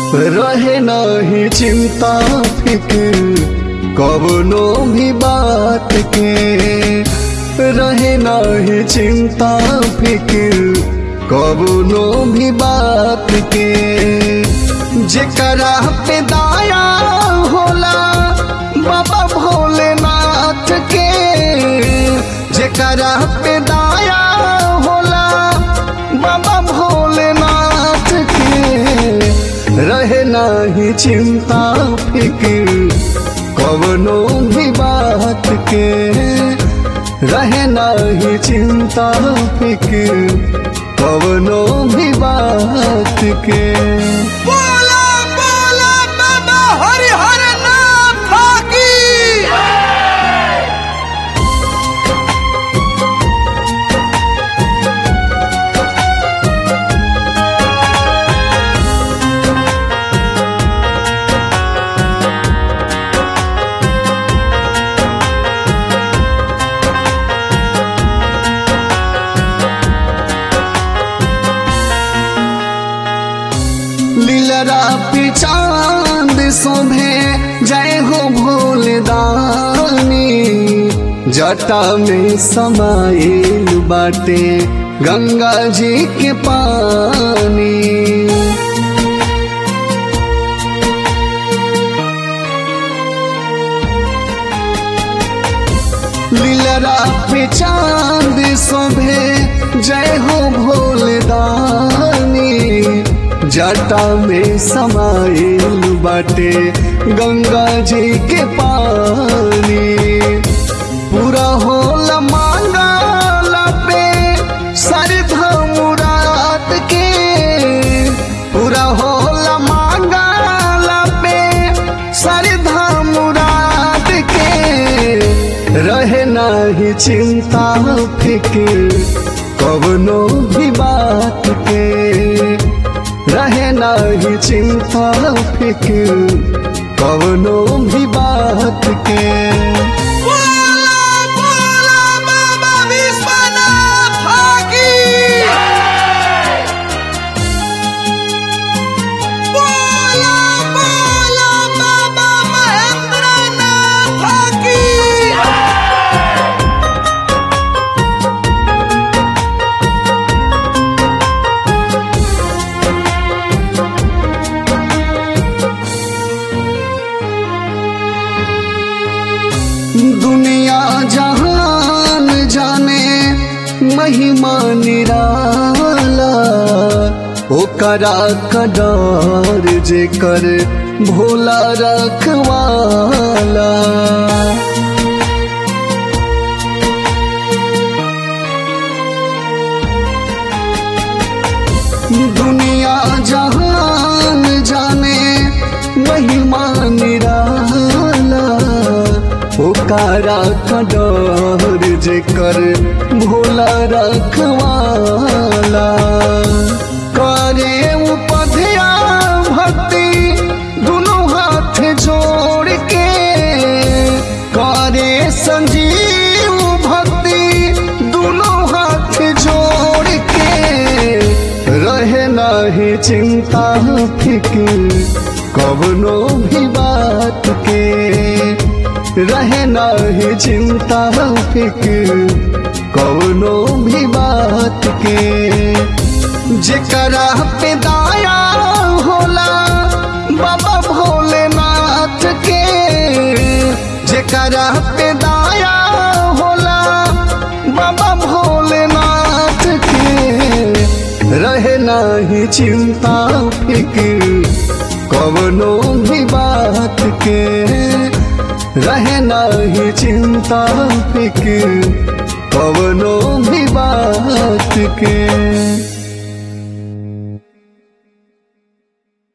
रहे नहीं चिंता फिक्र कवनो भी बात के रहे नहीं चिंता फिक्र कवनो भी बात के जेकरा पे दाया होला बाबा भोलेनाथ के जेकरा पे दाया होला बाबा भोलेनाथ के रहे नाही चिंता फिक्र कवनो भी बात के रहे नाही चिंता फिक्र कवनो भी बात के बोला बोला बाबा हरिहर नाथ की लीलरा पे चांद शोभे जय हो भोलदानी जटा में समाइल बाटे गंगा जी के पानी लीलरा पे चांद शोभे जय हो भोलदानी जटा में समाइल बाटे गंगा जी के पानी पूरा होला मांगला पे सरधा मुराद के पूरा होला मांगला पे सरधा मुराद के रहे नाही चिंता फिक्र कवनो भी बात के रहे नाही चिंता फिक्र कवनो भी बात के बोला बोला बाबा विश्वनाथ की बोला बोला बाबा महेंद्रनाथ की दुनिया जहान जाने महिमा निराला ओकरा कडार जेकर भोला रखवाला दुनिया जहान जाने महिमा निराला ओकारा कडर जेकर भोला रखवाला करे उपध्या भक्ति दोनों हाथ जोड़ के करे संजीव भक्ति दोनों हाथ जोड़ के रहे नाही चिंता फिक्र कवनो भी बात के रहे नाही चिंता फिक्र कवनो भी बात के जेकरा पे दाया होला बाबा भोलेनाथ के जेकरा पे दाया होला बाबा भोलेनाथ के रहे नाही चिंता फिक्र कवनो भी बात के रहे नाही चिंता फिक्र कवनो भी बात के